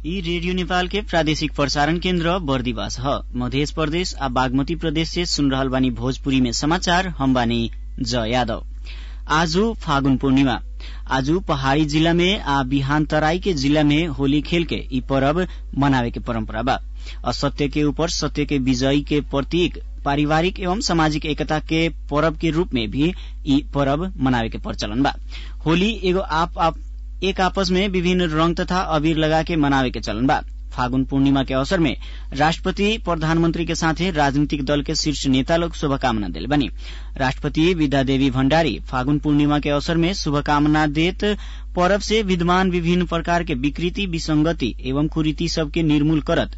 ई रेडियो नेपाल के प्रादेशिक प्रसारण केन्द्र बर्दिवास ह मध्य प्रदेश आ बागमती प्रदेश से सुन रहल बानी भोजपुरी में समाचार हम बानी ज यादव आजु फागुन पूर्णिमा आजु पहाड़ी जिला में आ बिहान तराई के जिला में होली खेल के ई परब मनावे के परम्परा बा असत्य के ऊपर सत्य के विजयी के प्रतीक पारिवारिक एवं सामाजिक एकता के परब के रूप में भी ई परब मनावे के प्रचलन बा होली एगो आप, आप एक आपस में विभिन्न रंग तथा अबीर लगा के मनावे के चलन बा फागुन पूर्णिमा के अवसर में राष्ट्रपति प्रधानमंत्री के साथे राजनीतिक दल के शीर्ष नेता लोग शुभकामना दिले बनी राष्ट्रपति विद्यादेवी भण्डारी फागुन पूर्णिमा के अवसर में शुभकामना देत परब से विद्यमान विभिन्न प्रकार के विकृति विसंगति एवं कुरीति सबके निर्मूल करत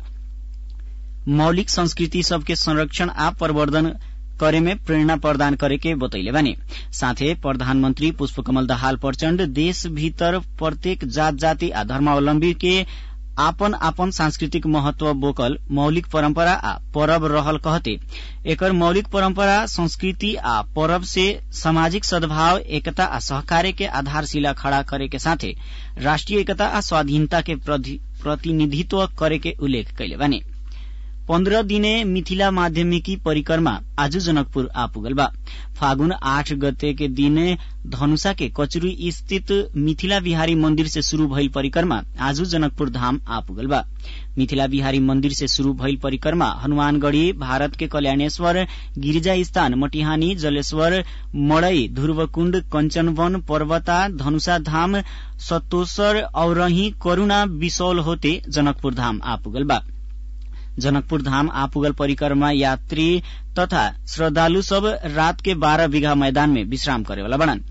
मौलिक संस्कृति सबके संरक्षण आ प्रवर्धन करे में प्रेरणा प्रदान करे के बतैले बानी साथे प्रधानमंत्री पुष्पकमल दाहाल प्रचण्ड देश भीतर प्रत्येक जात जाति आ धर्मावलम्बी के आपन आपन सांस्कृतिक महत्व बोकल मौलिक परंपरा आ परब रहल कहते एकर मौलिक परंपरा संस्कृति आ परब से सामाजिक सद्भाव एकता आ सहकार्य के आधारशिला खड़ा करे के साथे राष्ट्रिय एकता आ स्वाधीनता के प्रतिनिधित्व करे के उल्लेख कैले बानी पन्ध्र दिने मिथिला माध्यमिकी परिक्रमा आज जनकपुर आ पुगल बा फागुन आठ गते के दिन धनुषा के कचुरी स्थित मिथिला बिहारी मंदिर से शुरू भइल परिक्रमा आज जनकपुर धाम आ पुगल बा मिथिला बिहारी मंदिर से शुरू भइल परिक्रमा हनुमानगढ़ी भारत के कल्याणेश्वर गिरिजा स्थान मटिहानी जलेश्वर मड़ई ध्रुवकुण्ड कंचनवन पर्वता धनुषा धाम सतोसर औरही करूणा बिसौल होते जनकपुर धाम आ पुगल बा जनकपुर धाम आपुगल परिक्रमा यात्री तथा श्रद्धालु सब रात के बारह बीघा मैदान में विश्राम करेवाला बनन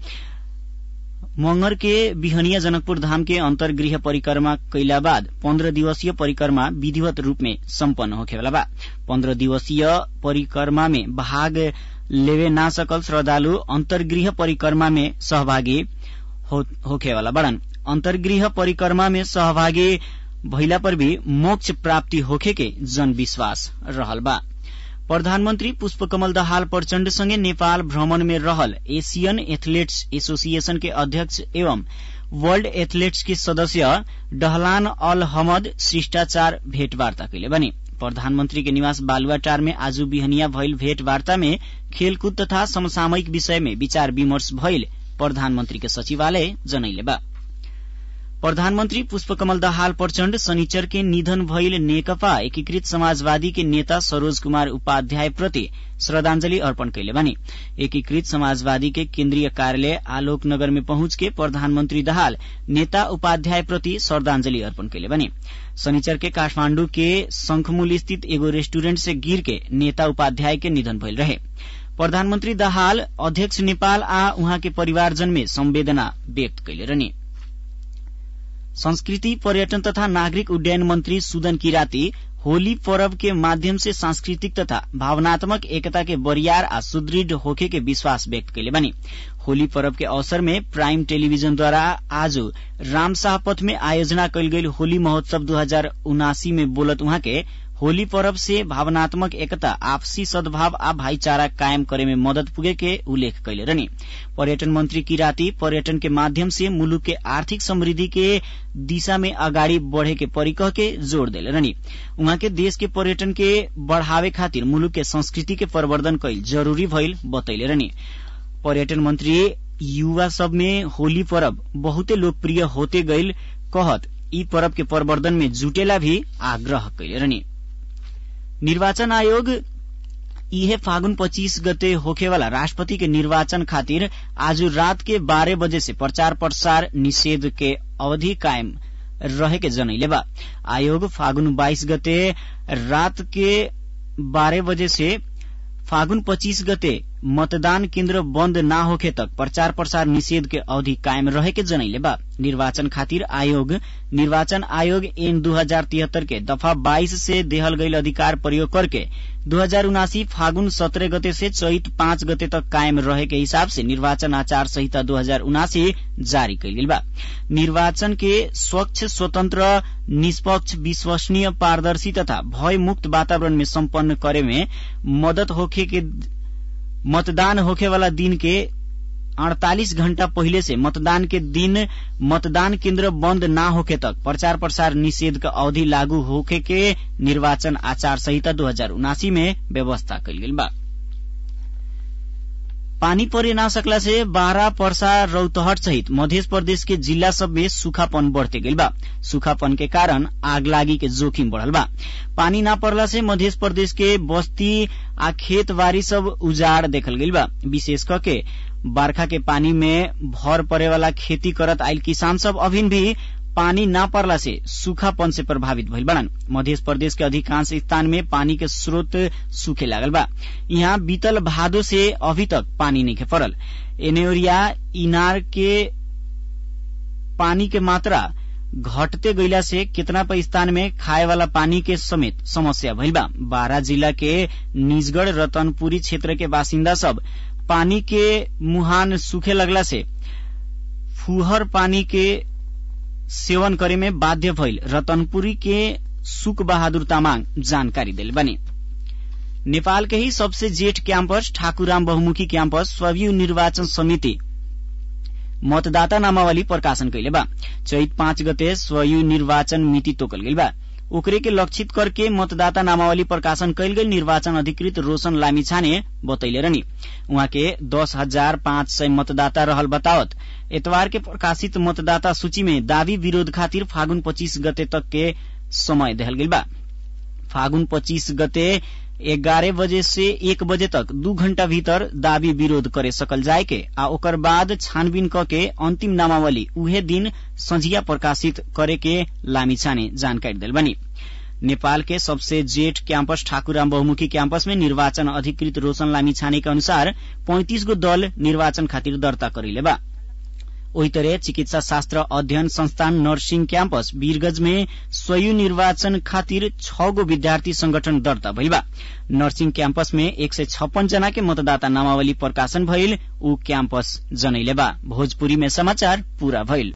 मंगर के बिहनिया जनकपुर धाम के अंतर्गृह परिक्रमा कैला बाद पन्ध्र दिवसीय परिक्रमा विधिवत रूप में सम्पन्न होखेवाला बा पन्ध्र दिवसीय परिक्रमा में भाग लेवे ना सकल श्रद्धालु अंतर्गृह परिक्रमा में सहभागी हो, होखेवाला बड़न अंतर्गृह परिक्रमा में सहभागी भइला पर भी मोक्ष प्राप्ति होखे के जनविश्वास रहल बा प्रधानमन्त्री पुष्पकमल दाहाल प्रचण्ड सँगै नेपाल भ्रमण में रहल एशियन एथलेट्स एसोसिएशन के अध्यक्ष एवं वर्ल्ड एथलेट्स के सदस्य डहलान अल हमद शिष्टाचार भेटवार्ता कैले बने प्रधानमन्त्री के निवास बालुवाटार में आज बिहनिया भइल भेटवार्ता में खेलकूद तथा समसामयिक विषय में विचार विमर्श भइल प्रधानमन्त्री के सचिवालय जनैले बा प्रधानमन्त्री पुष्पकमल दाहाल प्रचण्ड शनिचर के निधन भइल नेकपा एकीकृत समाजवादी के नेता सरोज कुमार उपाध्याय प्रति श्रद्धांजलि अर्पण कैले बानी एकीकृत समाजवादी के केन्द्रीय कार्यालय आलोकनगर में पहुंच के प्रधानमन्त्री दाहाल नेता उपाध्याय प्रति श्रद्धांजलि अर्पण कैले बानी शनिचर के काठमाण्डु के शंखमूल स्थित एगो रेस्टुरेंट से गिर के नेता उपाध्याय के निधन भइल रहे प्रधानमन्त्री दाहाल अध्यक्ष नेपाल आ उहाँ के परिवारजन में संवेदना व्यक्त कैले रहने संस्कृति पर्यटन तथा नागरिक उड्डयन मंत्री सुदन किराती होली पर्व के माध्यम से सांस्कृतिक तथा भावनात्मक एकता के बरियार आ सुदृढ़ होखे के विश्वास व्यक्त कैले बनी होली पर्व के अवसर में प्राइम टेलीविजन द्वारा आज रामशाह पथ में आयोजना कैल गेल होली महोत्सव दू हजार उनासी में बोलत उहाँ के होली पर्व से भावनात्मक एकता आपसी सद्भाव आ भाईचारा कायम करे में मदद पुगे के उल्लेख कैले रहनी पर्यटन मंत्री किराती पर्यटन के माध्यम से मुलुक के आर्थिक समृद्धि के दिशा में अगाडि बढ़े के परिकह के जोड़ देले रहनी उहाँ के देश के पर्यटन के बढ़ावे खातिर मुलुक के संस्कृति के प्रवर्धन कैल जरूरी भइल बतैले रहनी पर्यटन मंत्री युवा सब में होली पर्व बहुते लोकप्रिय होते गईल कहत ई पर्व के प्रवर्धन में जुटेला भी आग्रह कैले रहनी निर्वाचन आयोग इहे फागुन पच्चीस गते होखेवाला राष्ट्रपति के निर्वाचन खातिर आज रात के बारह बजे से प्रचार प्रसार निषेध के अवधि कायम रहे के जनैले बा आयोग फागुन बाइस गते रात के बारह बजे से फागुन पच्चीस गते मतदान केन्द्र बन्द ना होखे तक प्रचार प्रसार निषेध के अवधि कायम रहे के जनैले बा निर्वाचन खातिर आयोग निर्वाचन आयोग एन दू हजार तिहत्तर के दफा बाईस से देहल गईल अधिकार प्रयोग करके दू हजार उनासी फागुन सत्रह गते से चैत पाँच गते तक कायम रहे के हिसाब से निर्वाचन आचार संहिता दू हजार उनासी जारी कैल गेल बा निर्वाचन के स्वच्छ स्वतंत्र निष्पक्ष विश्वसनीय पारदर्शी तथा भय मुक्त वातावरण में सम्पन्न करे में मदद होखे के मतदान होखे वाला दिन के अड़तालीस घण्टा पहिले से मतदान के दिन मतदान केन्द्र बन्द न होखे तक प्रचार प्रसार निषेध का अवधि लागू होखे के निर्वाचन आचार संहिता दो हजार उनासी में व्यवस्था कल गेल बा पानी परे ना सकला से बारा पर्सा रौतहट सहित मध्य प्रदेश के जिला सब में सूखापन बढ़ते गईल बा सूखापन के कारण आगलागी के जोखिम बढ़ल बा पानी ना पड़ला से मध्य प्रदेश के बस्ती आ खेत बारी सब उजाड़ देखल गईल बा विशेष करके बरखा के पानी में भर पड़े वाला खेती करत आयल किसान सब अभिन भी पानी ना पड़ला से सूखापन से प्रभावित भइल बड़न मध्य प्रदेश के अधिकांश स्थान में पानी के स्रोत सूखे लागल बा यहाँ बीतल भादो से अभी तक पानी नहीं पड़ल एनेरिया इनार के पानी के मात्रा घटते गईला से कितना स्थान में खाए वाला पानी के समेत समस्या भइल बा बारा जिला के निजगढ़ रतनपुरी क्षेत्र के बासिंदा सब पानी के मुहान सूखे लगला से फुहर पानी के सेवन करे में बाध्य भइल रतनपुरी के सुख बहादुर तामाङ जानकारी दिल बने नेपाल के ही सबसे जेठ क्याम्पस ठाकुराम बहुमुखी क्याम्पस स्वयं निर्वाचन समिति मतदाता नामावली प्रकाशन कैले बा चैत पाँच गते स्वयं निर्वाचन मिति तोकल गई बा ओकरे के लक्षित करके मतदाता नामावली प्रकाशन कैल गई निर्वाचन अधिकृत रोशन लामिछाने बतैले रहनी उहाँ के दस हजार पाँच सय मतदाता रहल बतावत एतवार के प्रकाशित मतदाता सूची में दावी विरोध खातिर फागुन पच्चीस गते तक के समय देहल गई बा फागुन पच्चीस गते एगारह बजे से एक बजे तक दू घण्टा भीतर दावी विरोध करे सकल जाय के आ ओकर बाद छानबीन क के अंतिम नामावली उहे दिन संझिया प्रकाशित करे के लामिछाने जानकारी दिल बनी नेपाल के सबसे जेठ क्याम्पस ठाकुराम बहुमुखी क्याम्पस में निर्वाचन अधिकृत रोशन लामिछाने के अनुसार पैंतिस गो दल निर्वाचन खातिर दर्ता करेले बा ओही तरह चिकित्सा शास्त्र अध्ययन संस्थान नर्सिङ क्याम्पस वीरगंज में स्वयं निर्वाचन खातिर छ गो विद्यार्थी संगठन दर्ता भइल बा नर्सिङ क्याम्पस में एक सय छप्पन जना के मतदाता नामावली प्रकाशन भइल ऊ क्याम्पस जनैले बा भोजपुरी में समाचार पूरा भइल